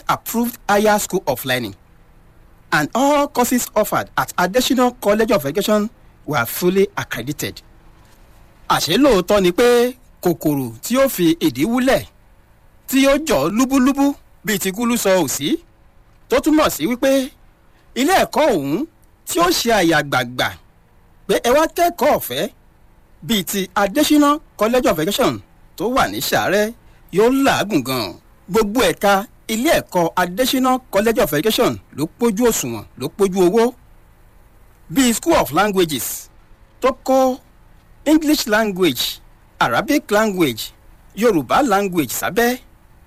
approved higher school of learning and all courses offered at additional college of education were fully accredited. àṣé lóòótọ́ ni pé kòkòrò tí ó fi ìdí wúlẹ̀ tí ó jọ lúbúlúbú bíi ti kúlú sọ òsì tó túmọ̀ sí wípé ilé ẹ̀kọ́ ọ̀hún tí ó ṣe àyà gbàgbà pé ẹ wá kẹ́kọ̀ọ́ ọ̀fẹ́ bíi ti additional college of education tó wà ní sàárẹ̀ yóò làágùn gan-an gbogbo ẹ̀ka ilé ẹ̀kọ́ additional college of education ló pójú òṣùwọ̀n ló pójú owó bíi school of languages tó kọ́ english language arabic language yorùbá language sábẹ́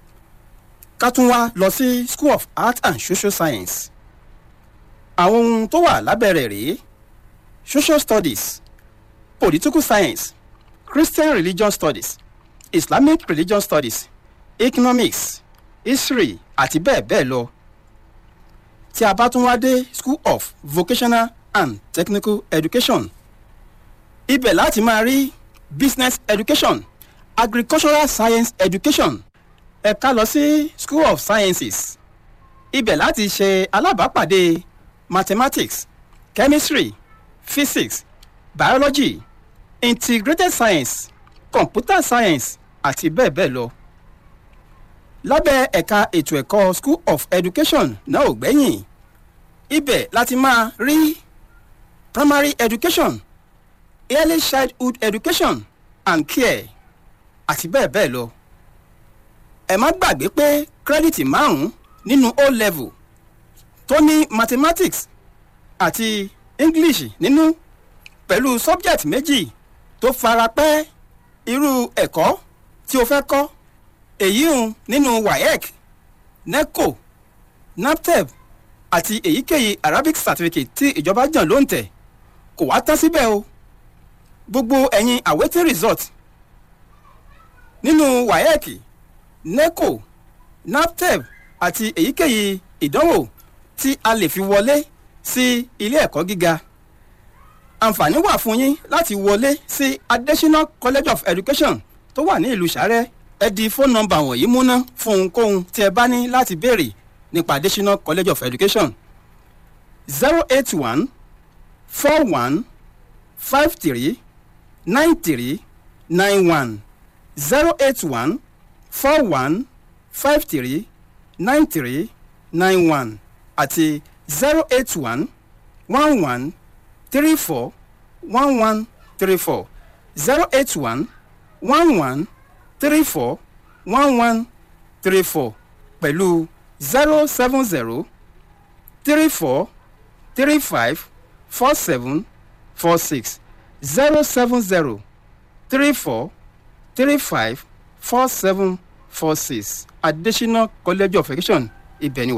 ká tún wá lọ sí school of art and social science àwọn ohun tó wà lábẹ́ rẹ̀ rèé social studies political science christian religion studies islamic religion studies economics history àti bẹ́ẹ̀ bẹ́ẹ̀ lọ tí a bá tún wá dé school of vocational and technical education ibẹ̀ láti máa rí business education agricultural science education ẹ̀ka lọ sí school of sciences ibẹ̀ láti ṣe alábàápàdé mathematics chemistry physics biology integrated science computer science àti bẹ́ẹ̀ bẹ́ẹ̀ lọ lábẹ́ ẹ̀ka ètò ẹ̀kọ́ school of education náà ò gbẹ́yìn ibẹ̀ láti máa rí primary education early childhood education and care àti bẹ́ẹ̀ bẹ́ẹ̀ lọ. ẹ má gbàgbé pé kírẹ́dìtì márùn-ún nínú o level tó ní mathematics àti english nínú pẹ̀lú subject méjì tó fara pẹ́ irú ẹ̀kọ́ tí o fẹ́ kọ́ èyí ń nínú waec neco naptep àti èyíkéyìí arabic certificate tí ìjọba jàn ló ń tẹ̀ kò wá tán síbẹ̀ o gbogbo ẹ̀yin awaiting result nínú waec neco naptep àti èyíkéyìí ìdánwò tí a lè fi wọlé sí ilé ẹ̀kọ́ gíga àǹfààní wà fún yín láti wọlé sí additional college of education tó wà ní ìlú sàrẹ́ ẹ di fóònù nọmba wọ̀nyí múná fún ohunkóhun tí ẹ bá ní láti béèrè nípa additional college of education zero eight one four one five three nine three nine one zero eight one four one five three nine three nine one àti zero eight one one one three four one one three four zero eight one one one three four one one three four pẹ̀lú zero seven zero three four three five four seven four six zero seven zero three four three five four seven four six additional college of education ibẹ̀ ni wà.